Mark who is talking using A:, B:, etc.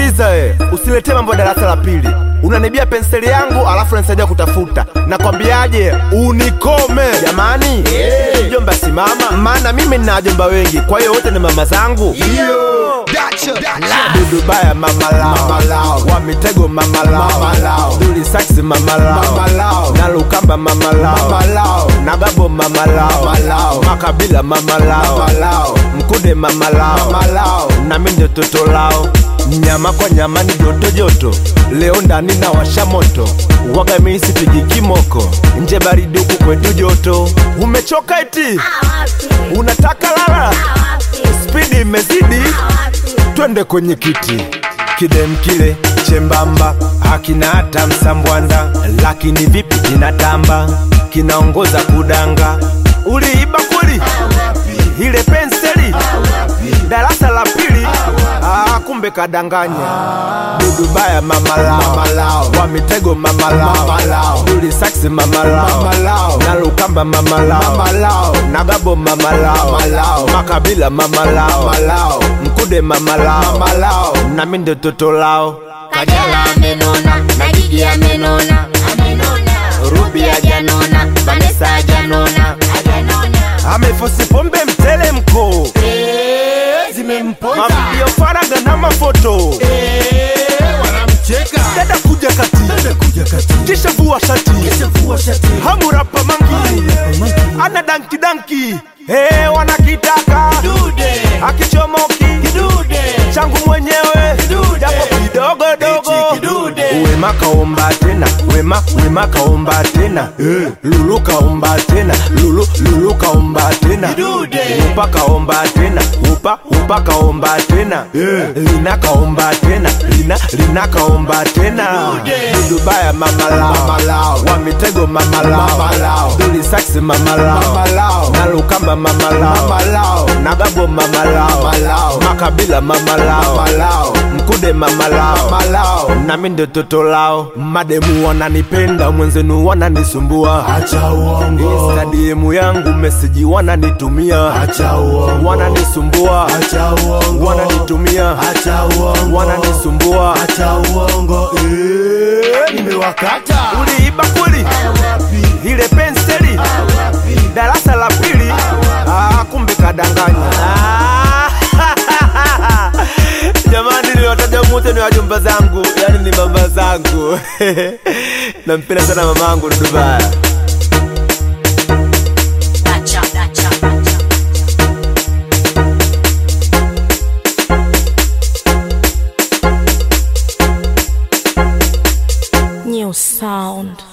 A: sikiliza we usiletee mambo ya darasa la pili unanibia penseli yangu alafu unanisaidia kutafuta nakwambiaje unikome jamani mjomba simama maana mimi nina wajomba wengi kwa hiyo wote ni mama zangu dudu baya mama lao wa mitego mama lao duli saksi mama lao na lukamba mama lao na gabo mama lao makabila mama lao mkude mama lao na mimi ndio toto lao nyama kwa nyama ni joto joto leo ndani na washa moto waga mimi sipigi kimoko nje baridi huku kwetu joto umechoka eti unataka lala spidi imezidi twende kwenye kiti kidem kile chembamba hakina hata msambwanda lakini vipi kinatamba kinaongoza kudanga uliiba kweli ile penseli darasa la pili ah, kumbe kadanganya dudu baya mama lao wa mitego mama lao duli saksi mama lao na lukamba mama lao na gabo mama lao makabila mama lao mkude mama lao na mimi ndio toto lao
B: Kajala amenona na Gigi amenona Ruby hajanona Vanessa hajanona
A: amefosi pombe mtelemko mavideo faraga na mafoto dada kuja kati kisha vua shati hamurapa mangi ana danki danki hey, wanakitaka akichomoki changu mwenyewe japo kidogo dogo wema kaomba tena wema wema kaomba tena lulu kaomba tena lulu lulu kaomba tena upa kaomba tena upa upa kaomba tena lina kaomba tena lina lina kaomba tena dudu baya mama lao wa mitego mama lao duli saksi mama lao na lukamba mama lao na gabo mama lao makabila mama lao mkude mama lao na mimi ndio toto lao mademu wananipenda mwenzenu wananisumbua
C: Acha uongo,
A: instadiemu yangu meseji wananitumia
C: acha uongo,
A: wananisumbua
C: acha uongo,
A: wananitumia
C: acha uongo,
A: wananisumbua
C: acha uongo, eh, nimewakata
A: uliiba kweli ile penseli darasa la pili ah, kumbe kadanganya Ah, jamani niwataja mute ni wajumba zangu yani ni mama zangu nampenda sana mama yangu dudubaya
B: Dacha, dacha, dacha.
D: New sound.